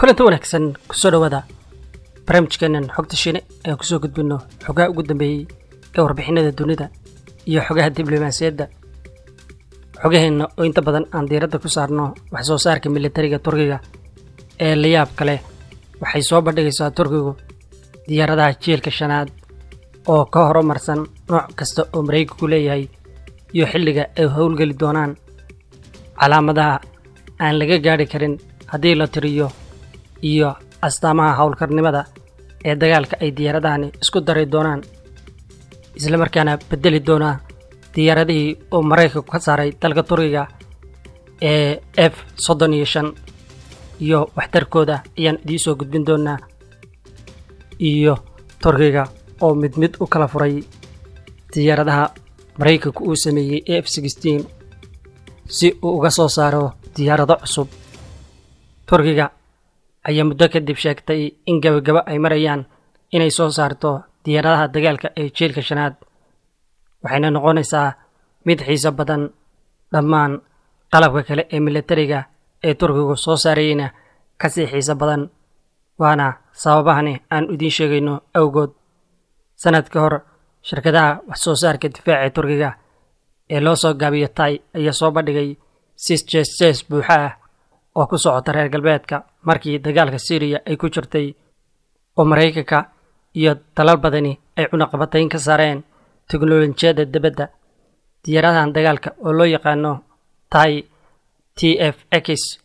kulanti wanaagsan kusoo dhawaada barnaamijkeenan xogta shiine ee kusoo gudbino xogaha ugu dambeeyey ee warbixinada dunida iyo xogaha diblomaasiyadda xogaheenna oo inta badan aan diiradda ku saarno wax soo saarka militariga turkiga ee layaab kale waxay soo bandhigaysaa turkigu diyaaradaha jielka shanaad oo ka horumarsan nooc kasta oo maraykanku leeyahay iyo xilliga ay howlgeli doonaan calaamadaha aan laga gaadhi karin haddii la tiriyo iyo astaamaha howlkarnimada ee dagaalka ay diyaaradahani isku dari doonaan islamarkaana beddeli doonaa diyaaradihii oo maraykanku ka saaray dalka turkiga ee f soddon iyo shan iyo waxtarkooda ayaan idiin soo gudbin doonaa iyo turkiga oo mid mid u kala furay diyaaradaha maraykanku uu sameeyey e f sixteen si uu uga soo saaro diyaarado cusub turkiga ayaa muddo kadib sheegtay in gabagabo ay marayaan inay soo saarto diyaaradaha dagaalka ee jielka shanaad waxayna noqonaysaa mid xiiso badan dhammaan qalabka kale ee militariga ee turkigu soo saarayeyna kasii xiiso badan waana sababahani aan idiin sheegayno awgood sanad ka hor shirkadaha wax soo saarka difaaca ee turkiga ee loo soo gaabiyo tay ayaa soo bandhigay sis jes jes buuxa ah oo ku socota reer galbeedka markii dagaalka syriya ay ku jirtay oo maraykanka iyo dalal badani ay cunaqabatayn ka saareen teknolojiyadda dibadda diyaaradahan dagaalka oo loo yaqaano tai t f x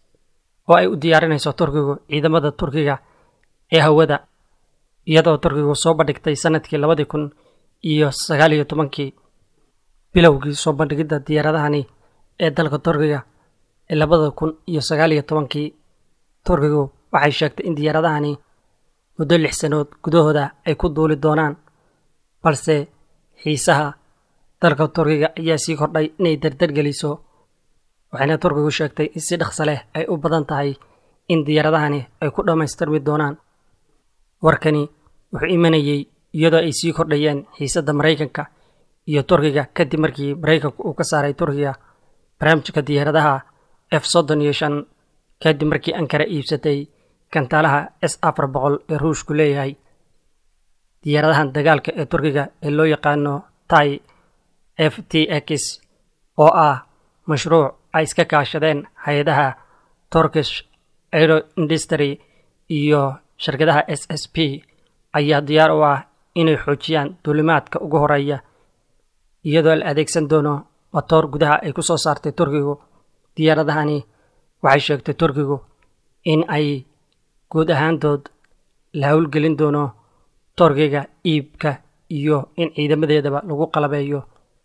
oo ay u diyaarinayso turkigu ciidamada turkiga ee hawada iyadoo turkigu soo bandhigtay sanadkii labadii kun iyo sagaal iyo tobankii bilowgii soo bandhigidda diyaaradahani ee dalka turkiga ee labada kun iyo sagaal iyo tobankii turkigu waxay sheegtay in diyaaradahani muddo lix sanood gudahooda ay ku duuli doonaan balse xiisaha dalka turkiga ayaa sii kordhay inay dardargeliso waxayna turkigu sheegtay in si dhaqso leh ay u badan tahay in diyaaradahani ay ku dhammaystirmi doonaan warkani wuxuu imanayey iyadoo ay sii kordhayeen xiisadda maraykanka iyo turkiga kadib markii maraykanku uu ka saaray turkiga barnaamijka diyaaradaha f soddon iyo shan kadib markii ankara iibsatay gantaalaha s afar boqol ee ruushku leeyahay diyaaradahan dagaalka ee turkiga ee loo yaqaano tai f t x oo ah mashruuc ay iska kaashadeen hay-adaha turkish aero industry iyo shirkadaha s s p ayaa diyaar u ah inay xoojiyaan duulimaadka ugu horeeya iyadoo la adeegsan doono matoor gudaha ay ku soo saartay turkigu diyaaradahani waxay sheegtay turkigu in ay guud ahaantood la howlgelin doono turkiga iibka iyo in ciidamadeedaba lagu qalabeeyo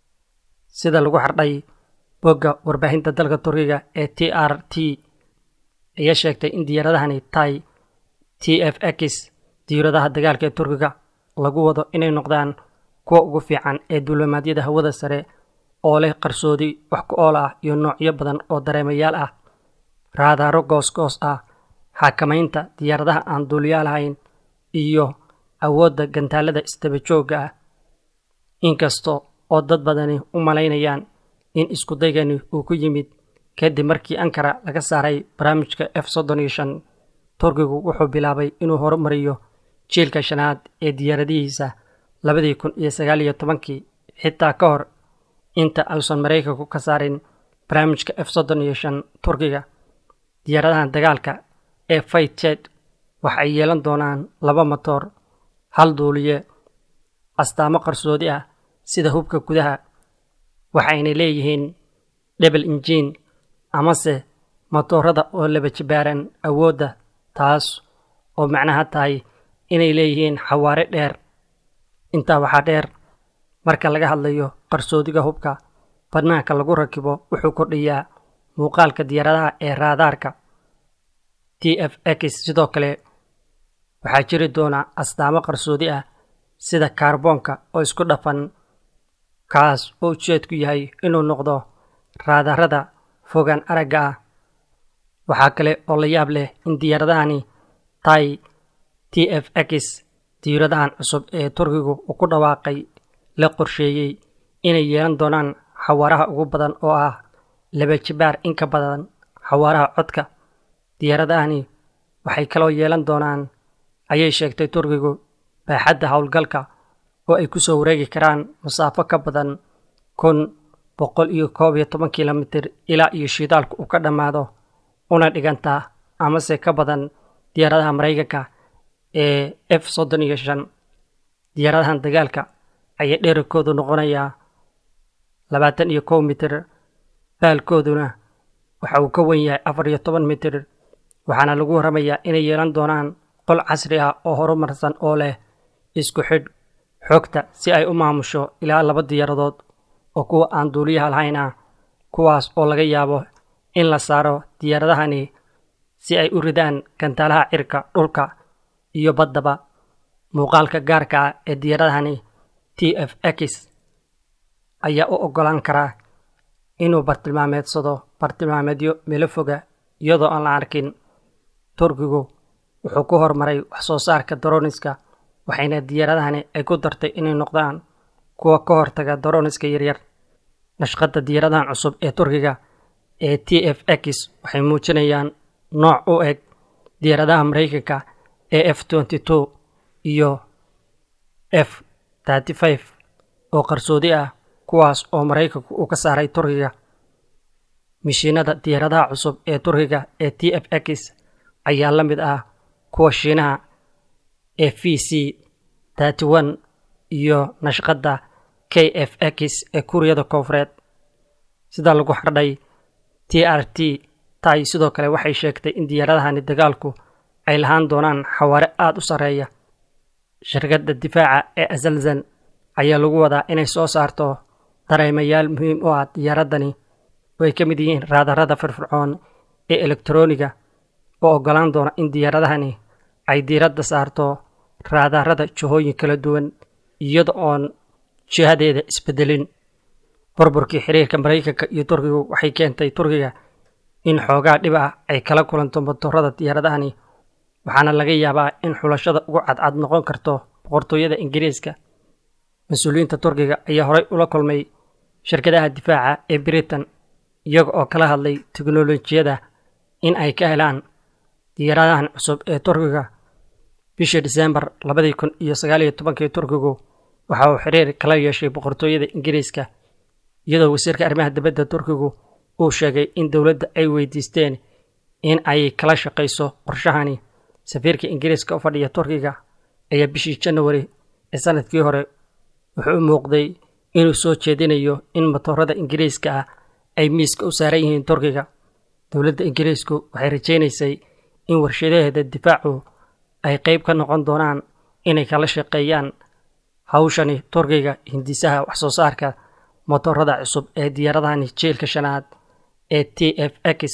sida lagu xardhay bogga warbaahinta dalka turkiga ee t r t ayaa sheegtay in diyaaradahani tai t f x diyaaradaha dagaalka ee turkiga lagu wado inay noqdaan kuwa ugu fiican ee duulimaadyada hawada sare oo leh qarsoodi wax ku ool ah iyo noocyo badan oo dareemayaal ah raadaaro goosgoos ah xakamaynta diyaaradaha aan duuliyaa lahayn iyo awoodda gantaalada isdaba joogga ah inkasta oo dad badani u malaynayaan in iskudaygani uu ku yimid kadib markii ankara laga saaray barnaamijka f soddon iyo shan turkigu wuxuu bilaabay inuu horumariyo jiilka shanaad ee diyaaradihiisa labadii kun iyo sagaal iyo tobankii xitaa ka hor inta uusan maraykanku ka saarin barnaamijka f soddon iyo shan turkiga diyaaradahan dagaalka ee fayted waxay yeelan doonaan laba matoor hal duuliye astaamo qarsoodi ah sida hubka gudaha waxayna leeyihiin dhebel injiin amase matoorada oo laba jibaaran awoodda taas oo macnaha tahay inay leeyihiin xawaare dheer intaa waxaa dheer marka laga hadlayo qarsoodiga hubka bannaanka lagu rakibo wuxuu kordhiyaa muuqaalka diyaaradaha ee raadaarka t f x sidoo kale waxaa jiri doona astaamo qarsoodi ah sida kaarboonka oo isku dhafan kaas oo ujeedku yahay inuu noqdo raadarada fogaan aragga ah waxaa kale oo la yaab leh in diyaaradahani tai t f x diyaaradahan cusub ee turkigu uu ku dhawaaqay la qorsheeyey inay yeelan doonaan xawaaraha ugu badan oo ah laba jibaar in ka badan xawaaraha codka diyaaradahani waxay kaloo yeelan doonaan ayay sheegtay turkigu baaxadda howlgalka oo ay ku soo wareegi karaan masaafo ka badan kun boqol iyo koob iyo toban kilomitir ilaa iyo shidaalku uu ka dhammaado una dhigantaa amase ka badan diyaaradaha maraykanka ee f soddon iyo shan diyaaradahan dagaalka ayaa dherarkoodu noqonayaa labaatan iyo kow mitir baalkooduna waxa uu ka wen yahay afar iyo toban mitir waxaana lagu warramayaa inay yeelan doonaan qol casri ah oo horumarsan oo leh isku xidh xogta si ay u maamusho ilaa laba diyaaradood oo kuwa aan duuliyaha lahayn ah kuwaas oo laga yaabo in la saaro diyaaradahani si ay u ridaan gantaalaha cirka dhulka iyo baddaba muuqaalka gaarka ah ee diyaaradahani t f x ayaa u oggolaan karaa inuu bartilmaameedsado bartilmaameedyo meelo foga iyadoo aan la arkin turkigu wuxuu ku horumaray wax soo saarka daroniska waxayna diyaaradahani ay ku dartay inay noqdaan kuwa ka hortaga daroniska yaryar nashqadda diyaaradahan cusub ee turkiga ee t f x waxay muujinayaan nooc u eg diyaaradaha maraykanka ee f twenty two iyo f thirty five oo qarsoodi ah kuwaas oo maraykanku uu ka saaray turkiga mishiinada diyaaradaha cusub ee turkiga ee t f x ayaa la mid ah kuwa shiinaha ee v c thirty one iyo nashqadda k f x ee kuuriyada koonfureed sida lagu xardhay t r t tay sidoo kale waxay sheegtay in diyaaradahani dagaalku ay lahaan doonaan xawaare aada u sarreeya shirkadda difaaca ee azalzan ayaa lagu wadaa inay soo saarto dareemayaal muhiim u ah diyaaradani oo ay ka mid yihiin raadarada firfircoon ee elektroniga oo oggolaan doona in diyaaradahani ay diiradda saarto raadarada jihooyin kala duwan iyada oon jihadeeda isbedelin burburkii xiriirka maraykanka iyo turkigu waxay keentay turkiga in xoogaa dhib ah ay kala kulanto motorada diyaaradahani waxaana laga yaabaa in xulashada ugu cadcad noqon karto boqortooyada ingiriiska mas-uuliyiinta turkiga ayaa horey ula kulmay shirkadaha difaaca ee britain iyaga oo kala hadlay teknolojiyada in ay ka helaan diyaaradahan cusub ee turkiga bishii disembar labadii kun iyo sagaaliyo tobankii turkigu waxa uu xiriir kala yeeshay boqortooyada ingiriiska iyadoo wasiirka arrimaha dibadda turkigu uu sheegay in dowladda ay weydiisteen in ay kala shaqayso qorshahani safiirka ingiriiska u fadhiya turkiga ayaa bishii janawari ee sanadkii hore wuxuu u muuqday inuu soo jeedinayo in motorada ingiriiska ah ay miiska u saaran yihiin turkiga dowladda ingiriisku waxay rajaynaysay in warshadaheeda difaacu ay qayb ka noqon doonaan inay kala shaqeeyaan hawshani turkiga hindisaha waxsoo saarka motorada cusub ee diyaaradahani jiilka shanaad ee t f x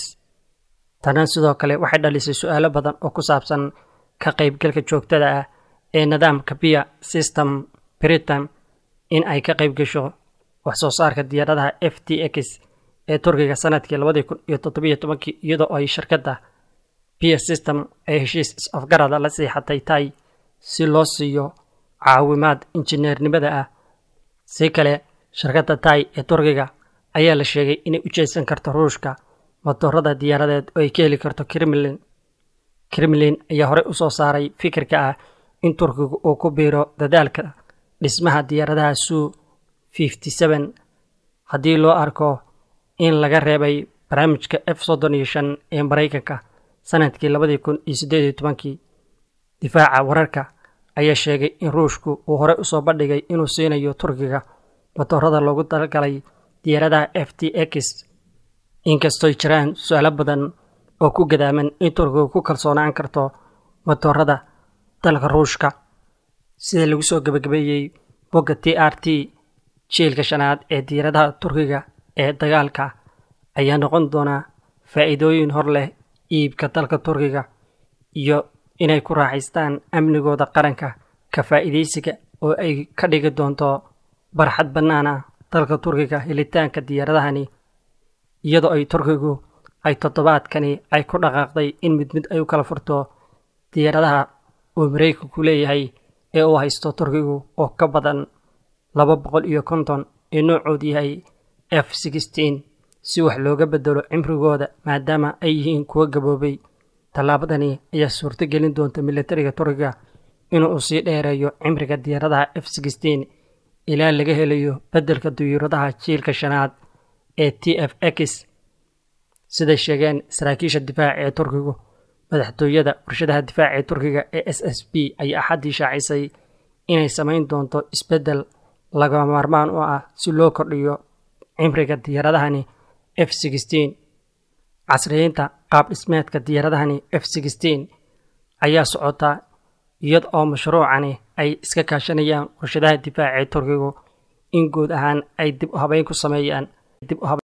tana sidoo kale waxay dhalisay su-aalo badan oo ku saabsan ka qaybgalka joogtada ah ee nidaamka bia system britain in ay ka qayb gasho waxsoo saarka diyaaradaha f t x ee turkiga sanadkii labadii kun iyo toddobiyo tobankii iyadoo ay shirkadda bia system ay heshiis is-afgarada la siixatay tay si loo siiyo caawimaad injineernimada ah si kale shirkadda tay ee turkiga ayaa la sheegay inay u jeedsan karto ruushka motorada diyaaradeed oo ay ka heli karto kremlin kremlin ayaa horey u soo saaray fikirka ah in turkigu uu ku biiro dadaalka dhismaha diyaaradaha suu fifty seven haddii loo arko in laga reebay barnaamijka f soddon iyo shan ee maraykanka sanadkii labadii kun iyo siddeed iyo tobankii difaaca wararka ayaa sheegay in ruushku uu horey usoo bandhigay inuu siinayo turkiga motorada loogu talagalay diyaaradaha f t x inkastoy jiraan su-aalo badan oo ku gadaaman in turkiga ku kalsoonaan karto motorada dalka ruushka sida lagu soo gebagabeeyey bogga t r t jiilka shanaad ee diyaaradaha turkiga ee dagaalka ayaa noqon doonaa faa'iidooyin hor leh iibka dalka turkiga iyo inay ku raaxaystaan amnigooda qaranka ka faa'iidaysiga oo ay ka dhigi doonto barxad bannaana dalka turkiga helitaanka diyaaradahani iyadoo ay turkigu ay toddobaadkani ay ku dhaqaaqday in mid mid ay u kala furto diyaaradaha uu maraykanku leeyahay ee uu haysto turkigu oo ka badan laba boqol iyo konton ee noocoodu yahay f sixteen si wax looga bedelo cimrigooda maadaama ay yihiin kuwo gaboobay tallaabadani ayaa suurto gelin doonta militariga turkiga inuu sii dheereeyo cimriga diyaaradaha f sixteen ilaa laga helayo beddelka diyaaradaha jiilka shanaad ee t f x siday sheegeen saraakiisha difaaca ee turkigu madaxtooyada warshadaha difaaca ee turkiga ee s s b ayaa axaddii shaacisay inay samayn doonto isbeddel lagama maarmaan u ah si loo kordhiyo cimriga diyaaradahani f sixteen casriyeynta qaab dhismeedka diyaaradahani f sixteen ayaa socota iyad oo mashruucani ay iska kaashanayaan warshadaha difaaca ee turkigu in guud ahaan ay dib u habeyn ku sameeyaan dib u